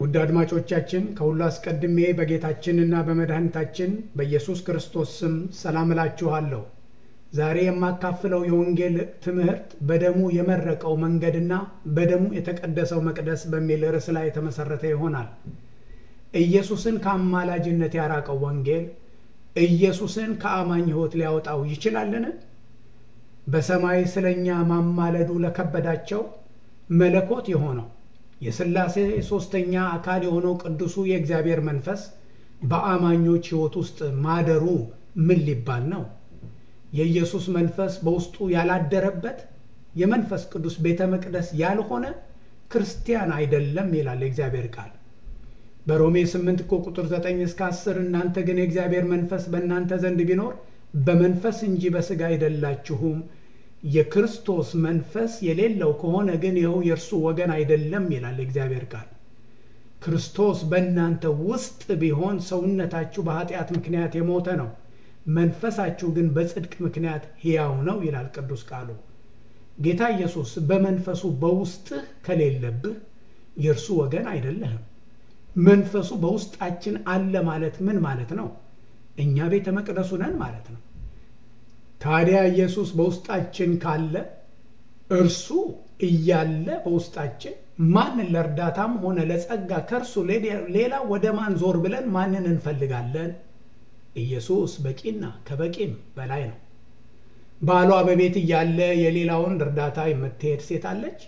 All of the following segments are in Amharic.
ውድ አድማጮቻችን ከሁሉ አስቀድሜ በጌታችንና በመድኃኒታችን በኢየሱስ ክርስቶስ ስም ሰላም እላችኋለሁ። ዛሬ የማካፍለው የወንጌል ትምህርት በደሙ የመረቀው መንገድና በደሙ የተቀደሰው መቅደስ በሚል ርዕስ ላይ የተመሰረተ ይሆናል። ኢየሱስን ከአማላጅነት ያራቀው ወንጌል ኢየሱስን ከአማኝ ሕይወት ሊያወጣው ይችላልን? በሰማይ ስለኛ ማማለዱ ለከበዳቸው መለኮት የሆነው የሥላሴ ሦስተኛ አካል የሆነው ቅዱሱ የእግዚአብሔር መንፈስ በአማኞች ሕይወት ውስጥ ማደሩ ምን ሊባል ነው? የኢየሱስ መንፈስ በውስጡ ያላደረበት የመንፈስ ቅዱስ ቤተ መቅደስ ያልሆነ ክርስቲያን አይደለም ይላል የእግዚአብሔር ቃል። በሮሜ 8 እኮ ቁጥር 9 እስከ 10 እናንተ ግን የእግዚአብሔር መንፈስ በእናንተ ዘንድ ቢኖር በመንፈስ እንጂ በሥጋ አይደላችሁም የክርስቶስ መንፈስ የሌለው ከሆነ ግን ይኸው የእርሱ ወገን አይደለም ይላል የእግዚአብሔር ቃል። ክርስቶስ በእናንተ ውስጥ ቢሆን ሰውነታችሁ በኃጢአት ምክንያት የሞተ ነው፣ መንፈሳችሁ ግን በጽድቅ ምክንያት ሕያው ነው ይላል ቅዱስ ቃሉ። ጌታ ኢየሱስ በመንፈሱ በውስጥህ ከሌለብህ የእርሱ ወገን አይደለህም። መንፈሱ በውስጣችን አለ ማለት ምን ማለት ነው? እኛ ቤተ መቅደሱ ነን ማለት ነው። ታዲያ ኢየሱስ በውስጣችን ካለ እርሱ እያለ በውስጣችን ማንን ለእርዳታም ሆነ ለጸጋ ከእርሱ ሌላ ወደ ማን ዞር ብለን ማንን እንፈልጋለን? ኢየሱስ በቂና ከበቂም በላይ ነው። ባሏ በቤት እያለ የሌላውን እርዳታ የምትሄድ ሴት አለች?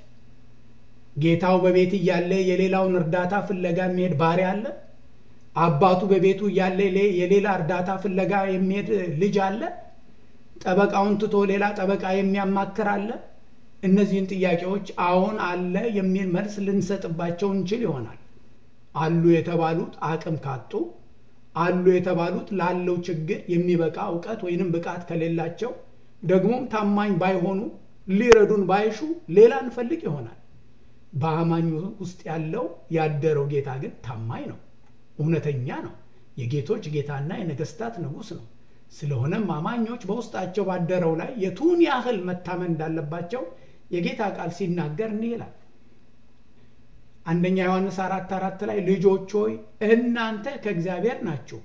ጌታው በቤት እያለ የሌላውን እርዳታ ፍለጋ የሚሄድ ባሪያ አለ? አባቱ በቤቱ እያለ የሌላ እርዳታ ፍለጋ የሚሄድ ልጅ አለ? ጠበቃውን ትቶ ሌላ ጠበቃ የሚያማክር አለ? እነዚህን ጥያቄዎች አዎን አለ የሚል መልስ ልንሰጥባቸው እንችል ይሆናል። አሉ የተባሉት አቅም ካጡ፣ አሉ የተባሉት ላለው ችግር የሚበቃ እውቀት ወይንም ብቃት ከሌላቸው፣ ደግሞም ታማኝ ባይሆኑ፣ ሊረዱን ባይሹ ሌላ እንፈልግ ይሆናል። በአማኙ ውስጥ ያለው ያደረው ጌታ ግን ታማኝ ነው፣ እውነተኛ ነው፣ የጌቶች ጌታና የነገስታት ንጉሥ ነው። ስለሆነም አማኞች በውስጣቸው ባደረው ላይ የቱን ያህል መታመን እንዳለባቸው የጌታ ቃል ሲናገር እንዲህ ይላል። አንደኛ ዮሐንስ አራት አራት ላይ ልጆች ሆይ እናንተ ከእግዚአብሔር ናችሁ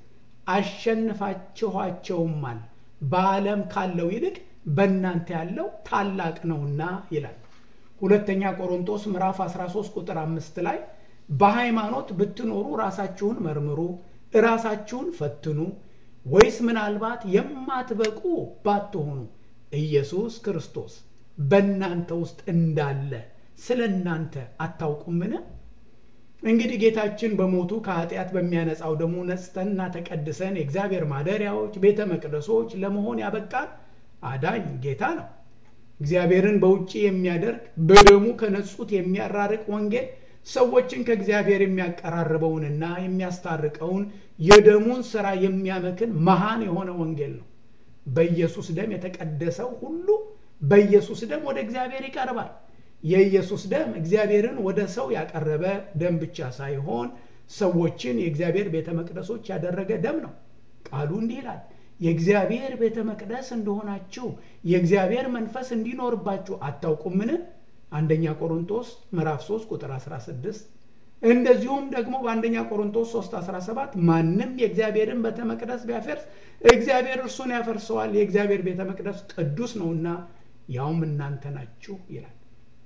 አሸንፋችኋቸውማል፣ በዓለም ካለው ይልቅ በእናንተ ያለው ታላቅ ነውና ይላል። ሁለተኛ ቆሮንቶስ ምዕራፍ 13 ቁጥር አምስት ላይ በሃይማኖት ብትኖሩ ራሳችሁን መርምሩ፣ ራሳችሁን ፈትኑ ወይስ ምናልባት የማትበቁ ባትሆኑ ኢየሱስ ክርስቶስ በእናንተ ውስጥ እንዳለ ስለ እናንተ አታውቁምን? እንግዲህ ጌታችን በሞቱ ከኃጢአት በሚያነጻው ደሙ ነጽተንና ተቀድሰን የእግዚአብሔር ማደሪያዎች፣ ቤተ መቅደሶች ለመሆን ያበቃን አዳኝ ጌታ ነው። እግዚአብሔርን በውጭ የሚያደርግ በደሙ ከነጹት የሚያራርቅ ወንጌል ሰዎችን ከእግዚአብሔር የሚያቀራርበውንና የሚያስታርቀውን የደሙን ስራ የሚያመክን መሃን የሆነ ወንጌል ነው። በኢየሱስ ደም የተቀደሰው ሁሉ በኢየሱስ ደም ወደ እግዚአብሔር ይቀርባል። የኢየሱስ ደም እግዚአብሔርን ወደ ሰው ያቀረበ ደም ብቻ ሳይሆን ሰዎችን የእግዚአብሔር ቤተ መቅደሶች ያደረገ ደም ነው። ቃሉ እንዲህ ይላል፣ የእግዚአብሔር ቤተ መቅደስ እንደሆናችሁ የእግዚአብሔር መንፈስ እንዲኖርባችሁ አታውቁምን? አንደኛ ቆሮንቶስ ምዕራፍ 3 ቁጥር 16 እንደዚሁም ደግሞ በአንደኛ ቆሮንቶስ 3 17 ማንም የእግዚአብሔርን ቤተ መቅደስ ቢያፈርስ እግዚአብሔር እርሱን ያፈርሰዋል፣ የእግዚአብሔር ቤተ መቅደስ ቅዱስ ነውና ያውም እናንተ ናችሁ ይላል።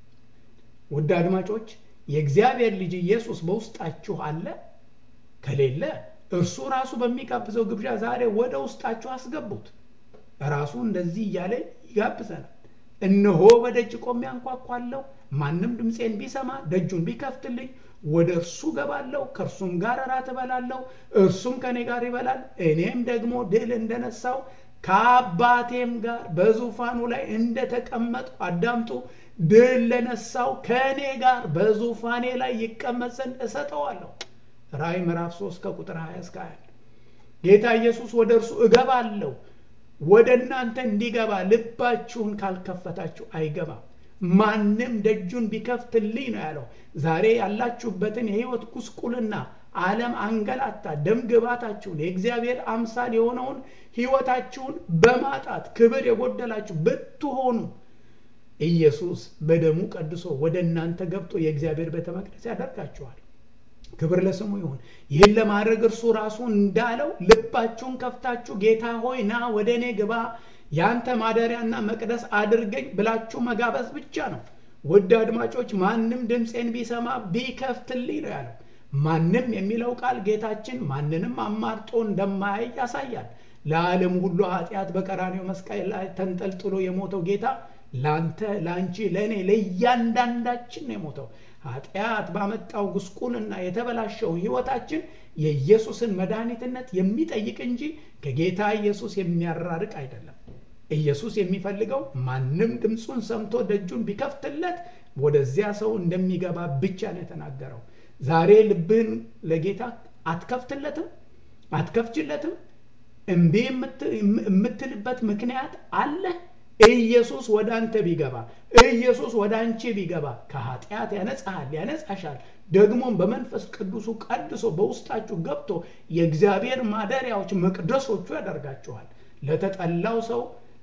ውድ አድማጮች የእግዚአብሔር ልጅ ኢየሱስ በውስጣችሁ አለ? ከሌለ እርሱ ራሱ በሚጋብዘው ግብዣ ዛሬ ወደ ውስጣችሁ አስገቡት። ራሱ እንደዚህ እያለ ይጋብዘናል። እነሆ በደጅ ቆሜ አንኳኳለሁ፣ ማንም ድምፄን ቢሰማ ደጁን ቢከፍትልኝ ወደ እርሱ ገባለሁ፣ ከእርሱም ጋር እራት እበላለሁ፣ እርሱም ከእኔ ጋር ይበላል። እኔም ደግሞ ድል እንደነሳው ከአባቴም ጋር በዙፋኑ ላይ እንደተቀመጥኩ አዳምጡ። ድል ለነሳው ከእኔ ጋር በዙፋኔ ላይ ይቀመጥ ዘንድ እሰጠዋለሁ። ራእይ ምዕራፍ 3 ከቁጥር 20 እስከ 21 ጌታ ኢየሱስ ወደ እርሱ እገባለሁ ወደ እናንተ እንዲገባ ልባችሁን ካልከፈታችሁ አይገባም። ማንም ደጁን ቢከፍትልኝ ነው ያለው። ዛሬ ያላችሁበትን የሕይወት ጉስቁልና ዓለም አንገላታ ደም ግባታችሁን የእግዚአብሔር አምሳል የሆነውን ሕይወታችሁን በማጣት ክብር የጎደላችሁ ብትሆኑ ኢየሱስ በደሙ ቀድሶ ወደ እናንተ ገብቶ የእግዚአብሔር ቤተ መቅደስ ያደርጋችኋል። ክብር ለስሙ ይሁን። ይህን ለማድረግ እርሱ ራሱ እንዳለው ልባችሁን ከፍታችሁ ጌታ ሆይ ና ወደ እኔ ግባ፣ ያንተ ማደሪያና መቅደስ አድርገኝ ብላችሁ መጋበዝ ብቻ ነው። ውድ አድማጮች፣ ማንም ድምፄን ቢሰማ ቢከፍትልኝ ነው ያለው። ማንም የሚለው ቃል ጌታችን ማንንም አማርጦ እንደማያይ ያሳያል። ለዓለም ሁሉ ኃጢአት በቀራኔው መስቀል ላይ ተንጠልጥሎ የሞተው ጌታ ለአንተ፣ ለአንቺ፣ ለእኔ ለእያንዳንዳችን ነው የሞተው። ኃጢአት ባመጣው ጉስቁልና የተበላሸው ሕይወታችን የኢየሱስን መድኃኒትነት የሚጠይቅ እንጂ ከጌታ ኢየሱስ የሚያራርቅ አይደለም። ኢየሱስ የሚፈልገው ማንም ድምፁን ሰምቶ ደጁን ቢከፍትለት ወደዚያ ሰው እንደሚገባ ብቻ ነው የተናገረው። ዛሬ ልብህን ለጌታ አትከፍትለትም? አትከፍችለትም? እምቢ የምትልበት ምክንያት አለ? ኢየሱስ ወደ አንተ ቢገባ ኢየሱስ ወደ አንቺ ቢገባ ከኃጢአት ያነጻሃል፣ ያነጻሻል። ደግሞም በመንፈስ ቅዱሱ ቀድሶ በውስጣችሁ ገብቶ የእግዚአብሔር ማደሪያዎች መቅደሶቹ ያደርጋችኋል። ለተጠላው ሰው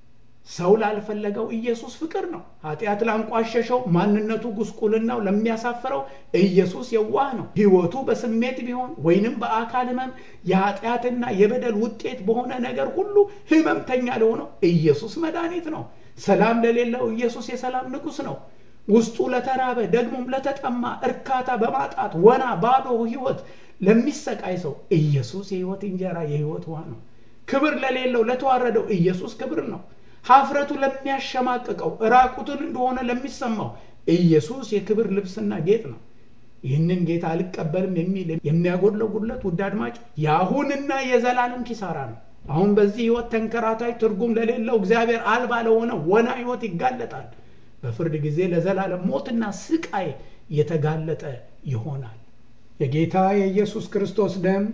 ሰው ላልፈለገው ኢየሱስ ፍቅር ነው። ኃጢአት ላንቋሸሸው፣ ማንነቱ ጉስቁልናው ለሚያሳፍረው ኢየሱስ የዋህ ነው። ሕይወቱ በስሜት ቢሆን ወይንም በአካል ሕመም የኃጢአትና የበደል ውጤት በሆነ ነገር ሁሉ ሕመምተኛ ለሆነው ኢየሱስ መድኃኒት ነው። ሰላም ለሌለው ኢየሱስ የሰላም ንጉሥ ነው። ውስጡ ለተራበ ደግሞም ለተጠማ እርካታ በማጣት ወና ባዶ ሕይወት ለሚሰቃይ ሰው ኢየሱስ የሕይወት እንጀራ የሕይወት ውሃ ነው። ክብር ለሌለው ለተዋረደው ኢየሱስ ክብር ነው። ሀፍረቱ ለሚያሸማቅቀው ራቁትን እንደሆነ ለሚሰማው ኢየሱስ የክብር ልብስና ጌጥ ነው። ይህንን ጌታ አልቀበልም የሚል የሚያጎድለው ጉድለት ውድ አድማጭ የአሁንና የዘላለም ኪሳራ ነው። አሁን በዚህ ህይወት ተንከራታች ትርጉም ለሌለው እግዚአብሔር አልባ ለሆነ ወና ህይወት ይጋለጣል። በፍርድ ጊዜ ለዘላለም ሞትና ስቃይ የተጋለጠ ይሆናል። የጌታ የኢየሱስ ክርስቶስ ደም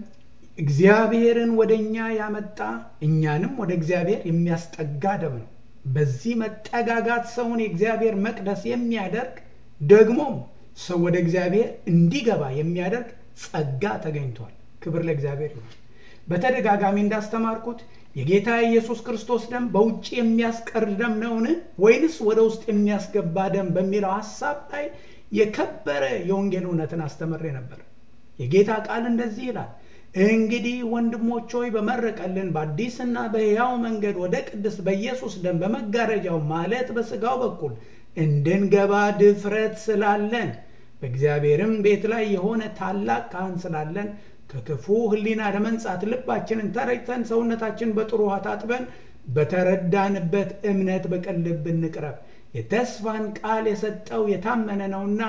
እግዚአብሔርን ወደ እኛ ያመጣ እኛንም ወደ እግዚአብሔር የሚያስጠጋ ደም ነው። በዚህ መጠጋጋት ሰውን የእግዚአብሔር መቅደስ የሚያደርግ ደግሞም ሰው ወደ እግዚአብሔር እንዲገባ የሚያደርግ ጸጋ ተገኝቷል። ክብር ለእግዚአብሔር ይሁን። በተደጋጋሚ እንዳስተማርኩት የጌታ የኢየሱስ ክርስቶስ ደም በውጭ የሚያስቀር ደም ነውን ወይንስ ወደ ውስጥ የሚያስገባ ደም በሚለው ሀሳብ ላይ የከበረ የወንጌል እውነትን አስተምሬ ነበር። የጌታ ቃል እንደዚህ ይላል እንግዲህ ወንድሞች ሆይ በመረቀልን በአዲስና በሕያው መንገድ ወደ ቅድስት በኢየሱስ ደም በመጋረጃው ማለት በሥጋው በኩል እንድንገባ ድፍረት ስላለን በእግዚአብሔርም ቤት ላይ የሆነ ታላቅ ካህን ስላለን ከክፉ ሕሊና ለመንጻት ልባችንን ተረጭተን ሰውነታችን በጥሩ ውሃ ታጥበን በተረዳንበት እምነት በቅን ልብ እንቅረብ። የተስፋን ቃል የሰጠው የታመነ ነውና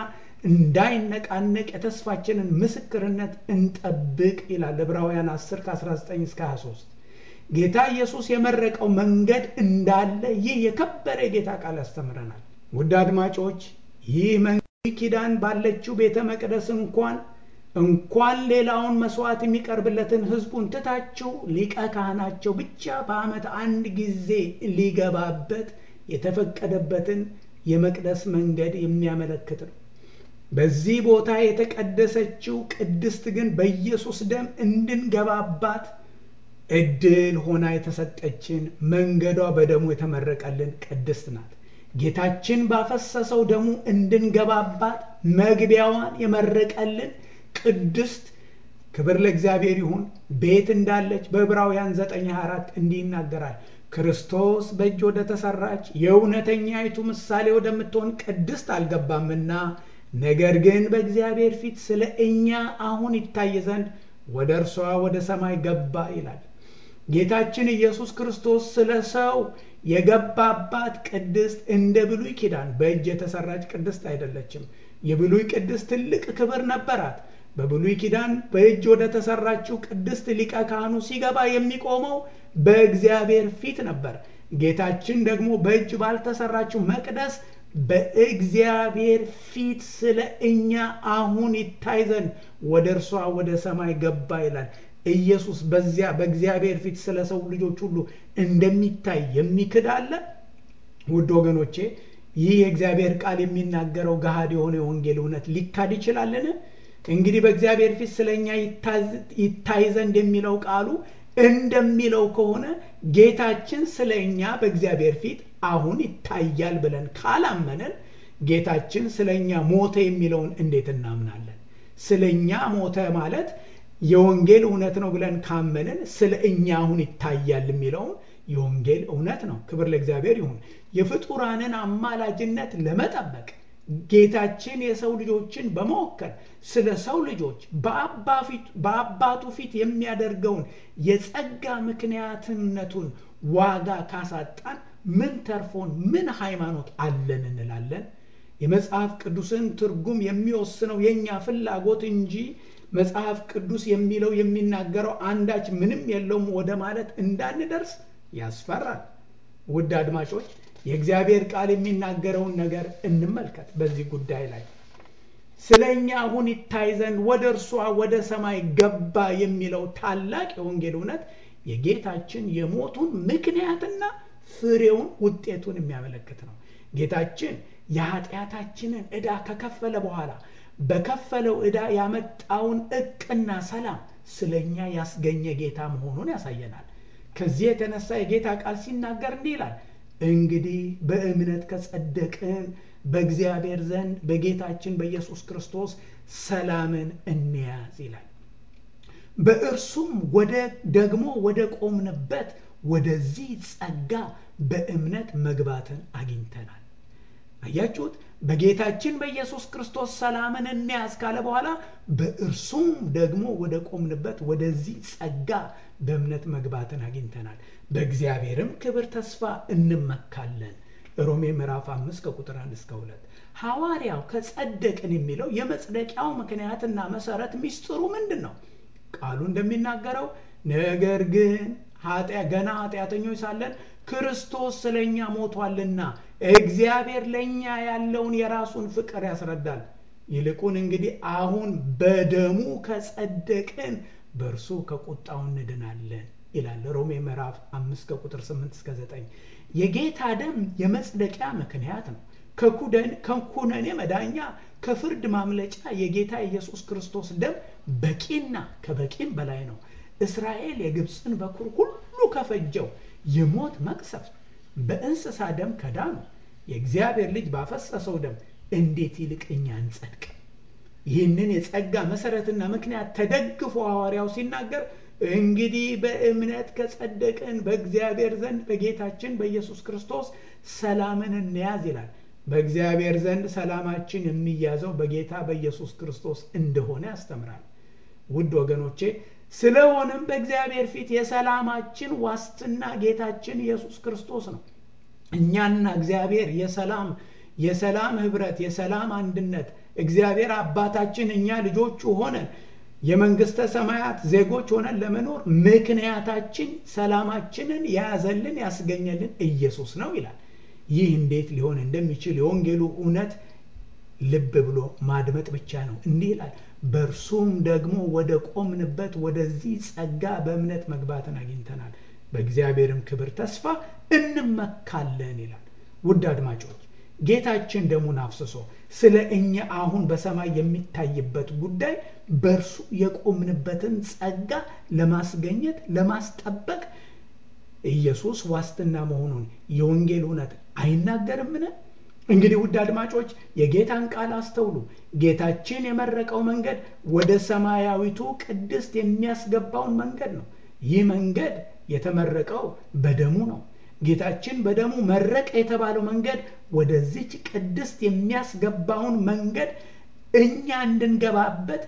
እንዳይነቃነቅ የተስፋችንን ምስክርነት እንጠብቅ ይላል ዕብራውያን 10 ከ19 እስከ 23። ጌታ ኢየሱስ የመረቀው መንገድ እንዳለ ይህ የከበረ የጌታ ቃል ያስተምረናል። ውድ አድማጮች ይህ መንገድ ኪዳን ባለችው ቤተ መቅደስ እንኳን እንኳን ሌላውን መስዋዕት የሚቀርብለትን ሕዝቡን ትታችሁ ሊቀ ካህናቸው ብቻ በዓመት አንድ ጊዜ ሊገባበት የተፈቀደበትን የመቅደስ መንገድ የሚያመለክት ነው። በዚህ ቦታ የተቀደሰችው ቅድስት ግን በኢየሱስ ደም እንድንገባባት እድል ሆና የተሰጠችን መንገዷ በደሙ የተመረቀልን ቅድስት ናት። ጌታችን ባፈሰሰው ደሙ እንድንገባባት መግቢያዋን የመረቀልን ቅድስት ክብር ለእግዚአብሔር ይሁን ቤት እንዳለች በዕብራውያን 924 እንዲህ ይናገራል። ክርስቶስ በእጅ ወደ ተሰራች የእውነተኛይቱ ምሳሌ ወደምትሆን ቅድስት አልገባምና ነገር ግን በእግዚአብሔር ፊት ስለ እኛ አሁን ይታይ ዘንድ ወደ እርሷ ወደ ሰማይ ገባ ይላል። ጌታችን ኢየሱስ ክርስቶስ ስለ ሰው የገባባት ቅድስት እንደ ብሉይ ኪዳን በእጅ የተሰራች ቅድስት አይደለችም። የብሉይ ቅድስት ትልቅ ክብር ነበራት። በብሉይ ኪዳን በእጅ ወደ ተሰራችው ቅድስት ሊቀ ካህኑ ሲገባ የሚቆመው በእግዚአብሔር ፊት ነበር። ጌታችን ደግሞ በእጅ ባልተሰራችው መቅደስ በእግዚአብሔር ፊት ስለ እኛ አሁን ይታይ ዘንድ ወደ እርሷ ወደ ሰማይ ገባ ይላል። ኢየሱስ በዚያ በእግዚአብሔር ፊት ስለ ሰው ልጆች ሁሉ እንደሚታይ የሚክድ አለ? ውድ ወገኖቼ ይህ የእግዚአብሔር ቃል የሚናገረው ገሃድ የሆነ የወንጌል እውነት ሊካድ ይችላልን? እንግዲህ በእግዚአብሔር ፊት ስለ እኛ ይታይ ዘንድ የሚለው ቃሉ እንደሚለው ከሆነ ጌታችን ስለ እኛ በእግዚአብሔር ፊት አሁን ይታያል ብለን ካላመንን ጌታችን ስለ እኛ ሞተ የሚለውን እንዴት እናምናለን? ስለ እኛ ሞተ ማለት የወንጌል እውነት ነው ብለን ካመንን ስለ እኛ አሁን ይታያል የሚለውም የወንጌል እውነት ነው። ክብር ለእግዚአብሔር ይሁን። የፍጡራንን አማላጅነት ለመጠበቅ ጌታችን የሰው ልጆችን በመወከል ስለ ሰው ልጆች በአባቱ ፊት የሚያደርገውን የጸጋ ምክንያትነቱን ዋጋ ካሳጣን ምን ተርፎን ምን ሃይማኖት አለን እንላለን? የመጽሐፍ ቅዱስን ትርጉም የሚወስነው የእኛ ፍላጎት እንጂ መጽሐፍ ቅዱስ የሚለው የሚናገረው አንዳች ምንም የለውም ወደ ማለት እንዳንደርስ ያስፈራል። ውድ አድማጮች የእግዚአብሔር ቃል የሚናገረውን ነገር እንመልከት። በዚህ ጉዳይ ላይ ስለ እኛ አሁን ይታይ ዘንድ ወደ እርሷ ወደ ሰማይ ገባ የሚለው ታላቅ የወንጌል እውነት የጌታችን የሞቱን ምክንያትና ፍሬውን ውጤቱን የሚያመለክት ነው። ጌታችን የኃጢአታችንን ዕዳ ከከፈለ በኋላ በከፈለው ዕዳ ያመጣውን እቅና ሰላም ስለ እኛ ያስገኘ ጌታ መሆኑን ያሳየናል። ከዚህ የተነሳ የጌታ ቃል ሲናገር እንዲህ ይላል እንግዲህ በእምነት ከጸደቅን በእግዚአብሔር ዘንድ በጌታችን በኢየሱስ ክርስቶስ ሰላምን እንያዝ ይላል። በእርሱም ወደ ደግሞ ወደ ቆምንበት ወደዚህ ጸጋ በእምነት መግባትን አግኝተናል። አያችሁት? በጌታችን በኢየሱስ ክርስቶስ ሰላምን እንያዝ ካለ በኋላ በእርሱም ደግሞ ወደ ቆምንበት ወደዚህ ጸጋ በእምነት መግባትን አግኝተናል። በእግዚአብሔርም ክብር ተስፋ እንመካለን። ሮሜ ምዕራፍ አምስት ከቁጥር አንድ እስከ ሁለት ሐዋርያው ከጸደቅን የሚለው የመጽደቂያው ምክንያትና መሰረት ሚስጥሩ ምንድን ነው? ቃሉ እንደሚናገረው ነገር ግን ገና ኃጢአተኞች ሳለን ክርስቶስ ስለ እኛ ሞቷልና እግዚአብሔር ለእኛ ያለውን የራሱን ፍቅር ያስረዳል። ይልቁን እንግዲህ አሁን በደሙ ከጸደቅን በእርሱ ከቁጣው እንድናለን ይላል ሮሜ ምዕራፍ አምስት ከቁጥር ስምንት እስከ ዘጠኝ የጌታ ደም የመጽደቂያ ምክንያት ነው። ከኩነኔ መዳኛ ከፍርድ ማምለጫ የጌታ ኢየሱስ ክርስቶስ ደም በቂና ከበቂም በላይ ነው። እስራኤል የግብፅን በኩር ሁሉ ከፈጀው የሞት መቅሰፍት በእንስሳ ደም ከዳኑ የእግዚአብሔር ልጅ ባፈሰሰው ደም እንዴት ይልቅ እኛ እንጸድቅ? ይህንን የጸጋ መሰረትና ምክንያት ተደግፎ ሐዋርያው ሲናገር እንግዲህ በእምነት ከጸደቅን በእግዚአብሔር ዘንድ በጌታችን በኢየሱስ ክርስቶስ ሰላምን እንያዝ ይላል። በእግዚአብሔር ዘንድ ሰላማችን የሚያዘው በጌታ በኢየሱስ ክርስቶስ እንደሆነ ያስተምራል። ውድ ወገኖቼ ስለሆነም በእግዚአብሔር ፊት የሰላማችን ዋስትና ጌታችን ኢየሱስ ክርስቶስ ነው። እኛና እግዚአብሔር የሰላም የሰላም ህብረት፣ የሰላም አንድነት እግዚአብሔር አባታችን እኛ ልጆቹ ሆነን የመንግስተ ሰማያት ዜጎች ሆነን ለመኖር ምክንያታችን ሰላማችንን የያዘልን ያስገኘልን ኢየሱስ ነው ይላል። ይህ እንዴት ሊሆን እንደሚችል የወንጌሉ እውነት ልብ ብሎ ማድመጥ ብቻ ነው። እንዲህ ይላል፣ በእርሱም ደግሞ ወደ ቆምንበት ወደዚህ ጸጋ በእምነት መግባትን አግኝተናል፣ በእግዚአብሔርም ክብር ተስፋ እንመካለን ይላል። ውድ አድማጮች ጌታችን ደሙን አፍስሶ ስለ እኛ አሁን በሰማይ የሚታይበት ጉዳይ በእርሱ የቆምንበትን ጸጋ ለማስገኘት ለማስጠበቅ ኢየሱስ ዋስትና መሆኑን የወንጌል እውነት አይናገርምን? እንግዲህ ውድ አድማጮች የጌታን ቃል አስተውሉ። ጌታችን የመረቀው መንገድ ወደ ሰማያዊቱ ቅድስት የሚያስገባውን መንገድ ነው። ይህ መንገድ የተመረቀው በደሙ ነው። ጌታችን በደሙ መረቀ የተባለው መንገድ ወደዚች ቅድስት የሚያስገባውን መንገድ እኛ እንድንገባበት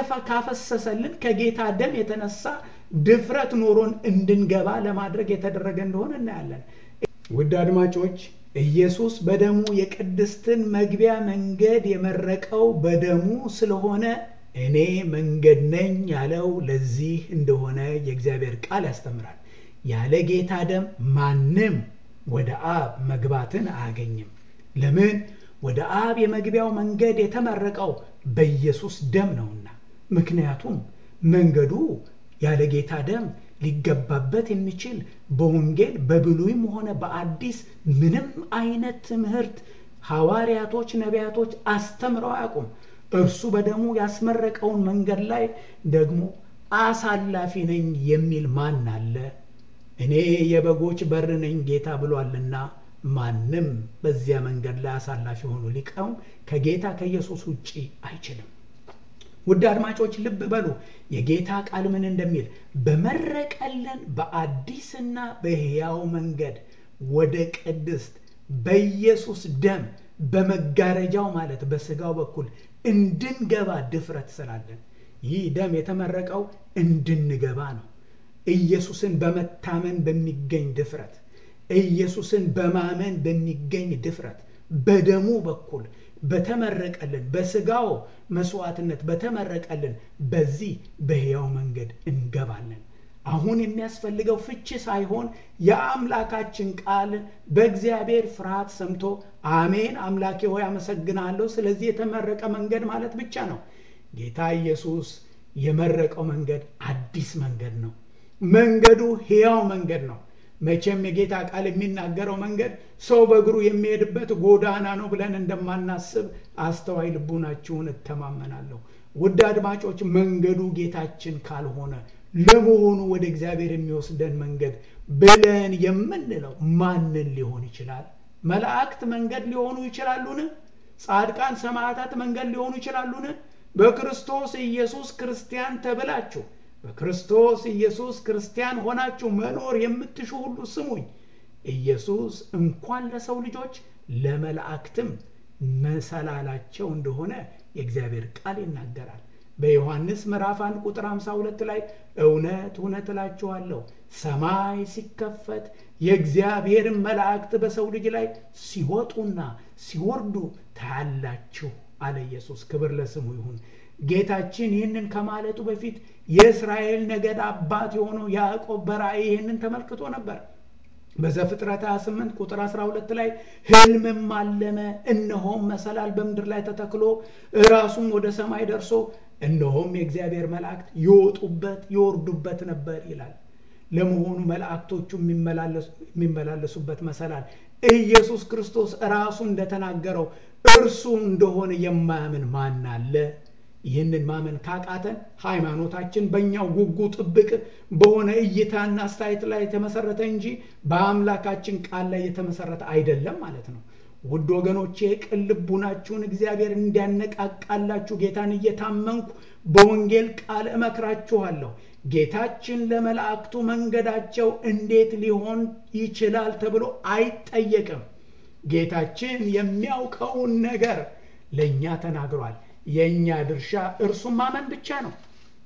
ካፈሰሰልን ከጌታ ደም የተነሳ ድፍረት ኖሮን እንድንገባ ለማድረግ የተደረገ እንደሆነ እናያለን። ውድ አድማጮች ኢየሱስ በደሙ የቅድስትን መግቢያ መንገድ የመረቀው በደሙ ስለሆነ እኔ መንገድ ነኝ ያለው ለዚህ እንደሆነ የእግዚአብሔር ቃል ያስተምራል። ያለ ጌታ ደም ማንም ወደ አብ መግባትን አያገኝም። ለምን? ወደ አብ የመግቢያው መንገድ የተመረቀው በኢየሱስ ደም ነውና። ምክንያቱም መንገዱ ያለ ጌታ ደም ሊገባበት የሚችል በወንጌል በብሉይም ሆነ በአዲስ ምንም አይነት ትምህርት ሐዋርያቶች፣ ነቢያቶች አስተምረው አያውቁም። እርሱ በደሙ ያስመረቀውን መንገድ ላይ ደግሞ አሳላፊ ነኝ የሚል ማን አለ? እኔ የበጎች በር ነኝ ጌታ ብሏልና ማንም በዚያ መንገድ ላይ አሳላፊ ሆኖ ሊቀውም ከጌታ ከኢየሱስ ውጪ አይችልም። ውድ አድማጮች ልብ በሉ የጌታ ቃል ምን እንደሚል በመረቀልን በአዲስና በሕያው መንገድ ወደ ቅድስት በኢየሱስ ደም በመጋረጃው ማለት በስጋው በኩል እንድንገባ ድፍረት ስላለን ይህ ደም የተመረቀው እንድንገባ ነው ኢየሱስን በመታመን በሚገኝ ድፍረት ኢየሱስን በማመን በሚገኝ ድፍረት በደሙ በኩል በተመረቀልን በስጋው መስዋዕትነት በተመረቀልን በዚህ በሕያው መንገድ እንገባለን አሁን የሚያስፈልገው ፍቺ ሳይሆን የአምላካችን ቃል በእግዚአብሔር ፍርሃት ሰምቶ አሜን አምላኬ ሆይ አመሰግናለሁ ስለዚህ የተመረቀ መንገድ ማለት ብቻ ነው ጌታ ኢየሱስ የመረቀው መንገድ አዲስ መንገድ ነው መንገዱ ሕያው መንገድ ነው መቼም የጌታ ቃል የሚናገረው መንገድ ሰው በእግሩ የሚሄድበት ጎዳና ነው ብለን እንደማናስብ አስተዋይ ልቡናችሁን እተማመናለሁ ውድ አድማጮች መንገዱ ጌታችን ካልሆነ ለመሆኑ ወደ እግዚአብሔር የሚወስደን መንገድ ብለን የምንለው ማንን ሊሆን ይችላል መላእክት መንገድ ሊሆኑ ይችላሉን ጻድቃን ሰማዕታት መንገድ ሊሆኑ ይችላሉን በክርስቶስ ኢየሱስ ክርስቲያን ተብላችሁ በክርስቶስ ኢየሱስ ክርስቲያን ሆናችሁ መኖር የምትሹ ሁሉ ስሙኝ ኢየሱስ እንኳን ለሰው ልጆች ለመላእክትም መሰላላቸው እንደሆነ የእግዚአብሔር ቃል ይናገራል በዮሐንስ ምዕራፍ 1 ቁጥር 52 ላይ እውነት እውነት እላችኋለሁ ሰማይ ሲከፈት የእግዚአብሔርን መላእክት በሰው ልጅ ላይ ሲወጡና ሲወርዱ ታያላችሁ አለ ኢየሱስ ክብር ለስሙ ይሁን ጌታችን ይህንን ከማለቱ በፊት የእስራኤል ነገድ አባት የሆነው ያዕቆብ በራእይ ይህንን ተመልክቶ ነበር በዘፍጥረት 28 ቁጥር 12 ላይ ህልምም አለመ እነሆም መሰላል በምድር ላይ ተተክሎ ራሱም ወደ ሰማይ ደርሶ እነሆም የእግዚአብሔር መላእክት ይወጡበት ይወርዱበት ነበር ይላል ለመሆኑ መላእክቶቹ የሚመላለሱበት መሰላል ኢየሱስ ክርስቶስ ራሱ እንደተናገረው እርሱ እንደሆነ የማያምን ማን አለ ይህንን ማመን ካቃተን ሃይማኖታችን በእኛው ጉጉ ጥብቅ በሆነ እይታና አስተያየት ላይ የተመሰረተ እንጂ በአምላካችን ቃል ላይ የተመሰረተ አይደለም ማለት ነው ውድ ወገኖቼ ቅን ልቡናችሁን እግዚአብሔር እንዲያነቃቃላችሁ ጌታን እየታመንኩ በወንጌል ቃል እመክራችኋለሁ ጌታችን ለመላእክቱ መንገዳቸው እንዴት ሊሆን ይችላል ተብሎ አይጠየቅም ጌታችን የሚያውቀውን ነገር ለእኛ ተናግሯል የእኛ ድርሻ እርሱም ማመን ብቻ ነው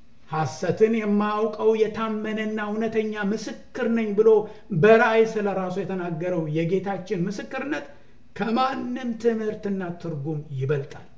ሐሰትን የማያውቀው የታመነና እውነተኛ ምስክር ነኝ ብሎ በራእይ ስለ ራሱ የተናገረው የጌታችን ምስክርነት ከማንም ትምህርትና ትርጉም ይበልጣል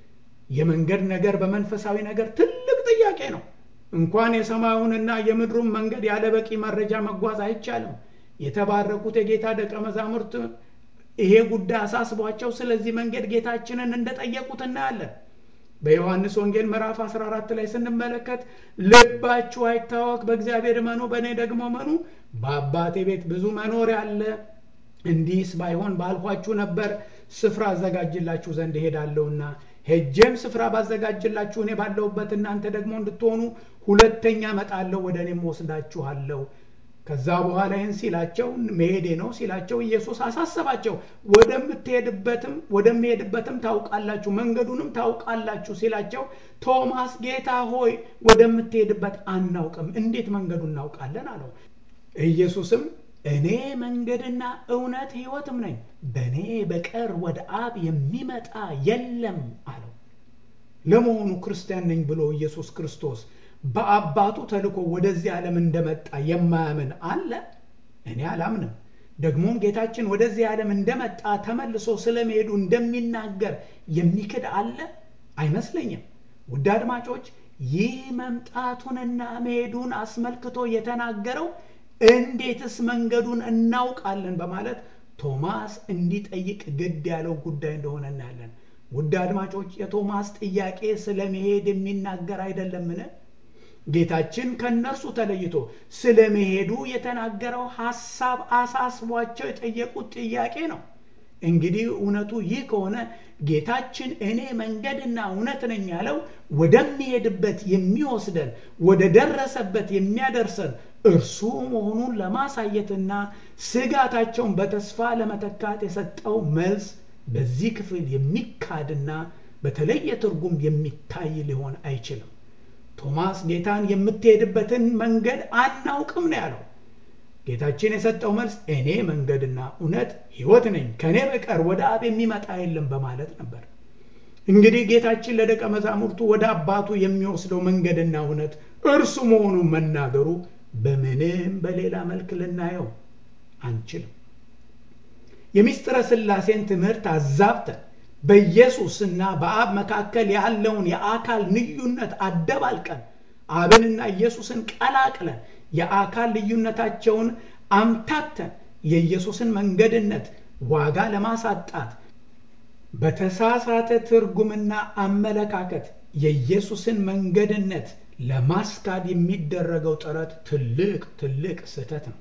የመንገድ ነገር በመንፈሳዊ ነገር ትልቅ ጥያቄ ነው እንኳን የሰማዩንና የምድሩን መንገድ ያለ በቂ መረጃ መጓዝ አይቻልም የተባረኩት የጌታ ደቀ መዛሙርት ይሄ ጉዳይ አሳስቧቸው ስለዚህ መንገድ ጌታችንን እንደጠየቁት እናያለን በዮሐንስ ወንጌል ምዕራፍ 14 ላይ ስንመለከት ልባችሁ አይታወክ በእግዚአብሔር መኑ በእኔ ደግሞ መኑ በአባቴ ቤት ብዙ መኖር ያለ እንዲህስ ባይሆን ባልኋችሁ ነበር ስፍራ አዘጋጅላችሁ ዘንድ እሄዳለሁና ሄጄም ስፍራ ባዘጋጅላችሁ እኔ ባለሁበት እናንተ ደግሞ እንድትሆኑ ሁለተኛ መጣለሁ ወደ እኔም ወስዳችኋለሁ ከዛ በኋላ ይህን ሲላቸው መሄዴ ነው ሲላቸው ኢየሱስ አሳሰባቸው ወደምትሄድበትም ወደሚሄድበትም ታውቃላችሁ መንገዱንም ታውቃላችሁ ሲላቸው ቶማስ ጌታ ሆይ ወደምትሄድበት አናውቅም እንዴት መንገዱ እናውቃለን አለው ኢየሱስም እኔ መንገድና እውነት ህይወትም ነኝ በእኔ በቀር ወደ አብ የሚመጣ የለም አለው ለመሆኑ ክርስቲያን ነኝ ብሎ ኢየሱስ ክርስቶስ በአባቱ ተልኮ ወደዚህ ዓለም እንደመጣ የማያምን አለ እኔ አላምንም ደግሞም ጌታችን ወደዚህ ዓለም እንደመጣ ተመልሶ ስለመሄዱ እንደሚናገር የሚክድ አለ አይመስለኝም ውድ አድማጮች ይህ መምጣቱንና መሄዱን አስመልክቶ የተናገረው እንዴትስ መንገዱን እናውቃለን በማለት ቶማስ እንዲጠይቅ ግድ ያለው ጉዳይ እንደሆነ እናያለን ውድ አድማጮች የቶማስ ጥያቄ ስለ መሄድ የሚናገር አይደለምን ጌታችን ከእነርሱ ተለይቶ ስለ መሄዱ የተናገረው ሐሳብ አሳስቧቸው የጠየቁት ጥያቄ ነው እንግዲህ እውነቱ ይህ ከሆነ ጌታችን እኔ መንገድና እውነት ነኝ ያለው ወደሚሄድበት የሚወስደን ወደ ደረሰበት የሚያደርሰን እርሱ መሆኑን ለማሳየትና ስጋታቸውን በተስፋ ለመተካት የሰጠው መልስ በዚህ ክፍል የሚካድና በተለየ ትርጉም የሚታይ ሊሆን አይችልም። ቶማስ ጌታን የምትሄድበትን መንገድ አናውቅም ነው ያለው። ጌታችን የሰጠው መልስ እኔ መንገድና እውነት ሕይወት ነኝ፣ ከእኔ በቀር ወደ አብ የሚመጣ የለም በማለት ነበር። እንግዲህ ጌታችን ለደቀ መዛሙርቱ ወደ አባቱ የሚወስደው መንገድና እውነት እርሱ መሆኑን መናገሩ በምንም በሌላ መልክ ልናየው አንችልም። የምስጢረ ሥላሴን ትምህርት አዛብተን በኢየሱስና በአብ መካከል ያለውን የአካል ልዩነት አደባልቀን አብንና ኢየሱስን ቀላቅለን የአካል ልዩነታቸውን አምታተን የኢየሱስን መንገድነት ዋጋ ለማሳጣት በተሳሳተ ትርጉምና አመለካከት የኢየሱስን መንገድነት ለማስካድ የሚደረገው ጥረት ትልቅ ትልቅ ስህተት ነው።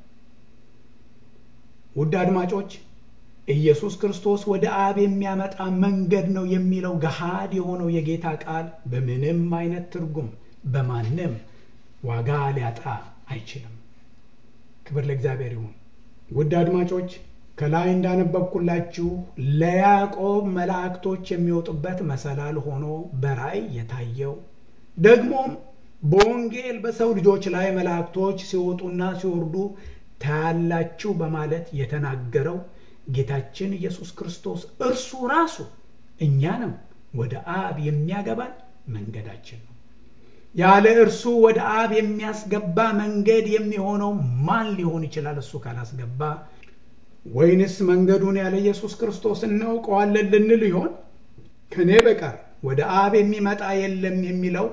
ውድ አድማጮች ኢየሱስ ክርስቶስ ወደ አብ የሚያመጣ መንገድ ነው የሚለው ገሃድ የሆነው የጌታ ቃል በምንም አይነት ትርጉም በማንም ዋጋ ሊያጣ አይችልም። ክብር ለእግዚአብሔር ይሁን። ውድ አድማጮች ከላይ እንዳነበብኩላችሁ ለያዕቆብ መላእክቶች የሚወጡበት መሰላል ሆኖ በራእይ የታየው ደግሞም በወንጌል በሰው ልጆች ላይ መላእክቶች ሲወጡና ሲወርዱ ታያላችሁ በማለት የተናገረው ጌታችን ኢየሱስ ክርስቶስ እርሱ ራሱ እኛንም ወደ አብ የሚያገባን መንገዳችን ነው። ያለ እርሱ ወደ አብ የሚያስገባ መንገድ የሚሆነው ማን ሊሆን ይችላል? እሱ ካላስገባ ወይንስ መንገዱን ያለ ኢየሱስ ክርስቶስ እናውቀዋለን ልንል ይሆን? ከእኔ በቀር ወደ አብ የሚመጣ የለም የሚለው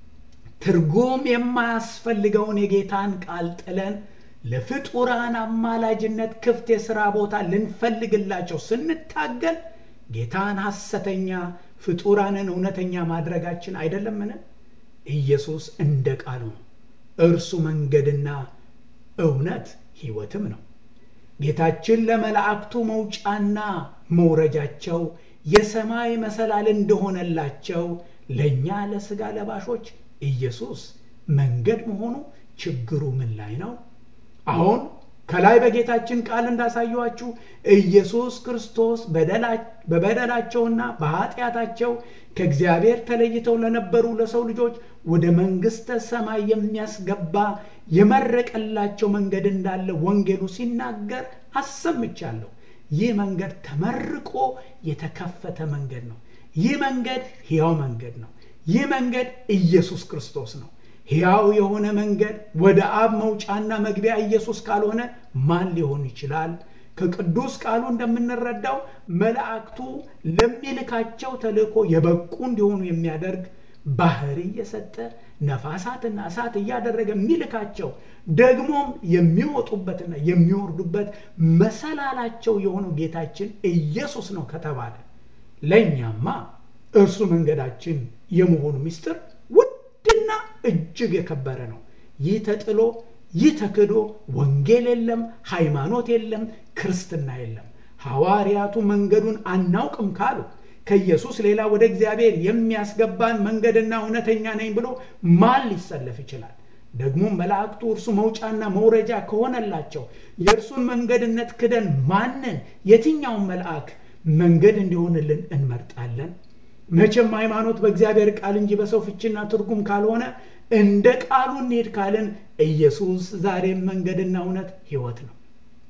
ትርጉም የማያስፈልገውን የጌታን ቃል ጥለን ለፍጡራን አማላጅነት ክፍት የሥራ ቦታ ልንፈልግላቸው ስንታገል ጌታን ሐሰተኛ ፍጡራንን እውነተኛ ማድረጋችን አይደለምን? ኢየሱስ እንደ ቃሉ ነው። እርሱ መንገድና እውነት ሕይወትም ነው። ጌታችን ለመላእክቱ መውጫና መውረጃቸው የሰማይ መሰላል እንደሆነላቸው ለእኛ ለሥጋ ለባሾች ኢየሱስ መንገድ መሆኑ ችግሩ ምን ላይ ነው? አሁን ከላይ በጌታችን ቃል እንዳሳየኋችሁ ኢየሱስ ክርስቶስ በበደላቸውና በኃጢአታቸው ከእግዚአብሔር ተለይተው ለነበሩ ለሰው ልጆች ወደ መንግሥተ ሰማይ የሚያስገባ የመረቀላቸው መንገድ እንዳለ ወንጌሉ ሲናገር አሰምቻለሁ። ይህ መንገድ ተመርቆ የተከፈተ መንገድ ነው። ይህ መንገድ ሕያው መንገድ ነው። ይህ መንገድ ኢየሱስ ክርስቶስ ነው። ሕያው የሆነ መንገድ ወደ አብ መውጫና መግቢያ ኢየሱስ ካልሆነ ማን ሊሆን ይችላል? ከቅዱስ ቃሉ እንደምንረዳው መላእክቱ ለሚልካቸው ተልእኮ የበቁ እንዲሆኑ የሚያደርግ ባህሪ እየሰጠ ነፋሳትና እሳት እያደረገ የሚልካቸው ደግሞም የሚወጡበትና የሚወርዱበት መሰላላቸው የሆነው ጌታችን ኢየሱስ ነው ከተባለ ለእኛማ እርሱ መንገዳችን የመሆኑ ምስጢር ውድና እጅግ የከበረ ነው። ይህ ተጥሎ ይህ ተክዶ ወንጌል የለም፣ ሃይማኖት የለም፣ ክርስትና የለም። ሐዋርያቱ መንገዱን አናውቅም ካሉ ከኢየሱስ ሌላ ወደ እግዚአብሔር የሚያስገባን መንገድና እውነተኛ ነኝ ብሎ ማን ሊሰለፍ ይችላል? ደግሞ መላእክቱ እርሱ መውጫና መውረጃ ከሆነላቸው የእርሱን መንገድነት ክደን ማንን የትኛውን መልአክ መንገድ እንዲሆንልን እንመርጣለን? መቼም ሃይማኖት በእግዚአብሔር ቃል እንጂ በሰው ፍችና ትርጉም ካልሆነ እንደ ቃሉ እንሄድ ካልን ኢየሱስ ዛሬም መንገድና እውነት ሕይወት ነው።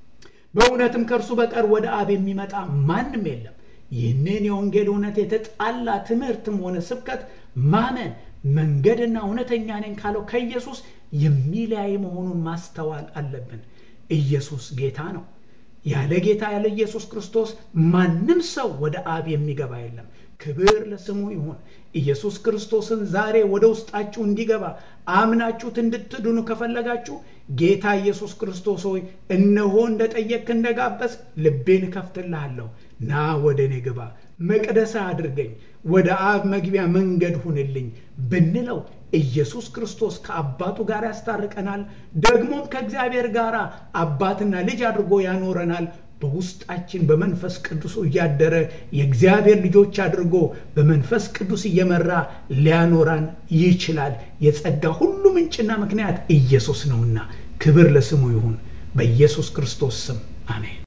በእውነትም ከእርሱ በቀር ወደ አብ የሚመጣ ማንም የለም። ይህንን የወንጌል እውነት የተጣላ ትምህርትም ሆነ ስብከት ማመን መንገድና እውነተኛ ነኝ ካለው ከኢየሱስ የሚለያይ መሆኑን ማስተዋል አለብን። ኢየሱስ ጌታ ነው። ያለ ጌታ ያለ ኢየሱስ ክርስቶስ ማንም ሰው ወደ አብ የሚገባ የለም። ክብር ለስሙ ይሁን። ኢየሱስ ክርስቶስን ዛሬ ወደ ውስጣችሁ እንዲገባ አምናችሁት እንድትድኑ ከፈለጋችሁ ጌታ ኢየሱስ ክርስቶስ ሆይ እነሆ እንደ ጠየቅክ እንደ ጋበዝ ልቤን እከፍትልሃለሁ፣ ና ወደ እኔ ግባ፣ መቅደሳ አድርገኝ፣ ወደ አብ መግቢያ መንገድ ሁንልኝ ብንለው ኢየሱስ ክርስቶስ ከአባቱ ጋር ያስታርቀናል። ደግሞም ከእግዚአብሔር ጋር አባትና ልጅ አድርጎ ያኖረናል። በውስጣችን በመንፈስ ቅዱስ እያደረ የእግዚአብሔር ልጆች አድርጎ በመንፈስ ቅዱስ እየመራ ሊያኖራን ይችላል። የጸጋ ሁሉ ምንጭና ምክንያት ኢየሱስ ነውና ክብር ለስሙ ይሁን። በኢየሱስ ክርስቶስ ስም አሜን።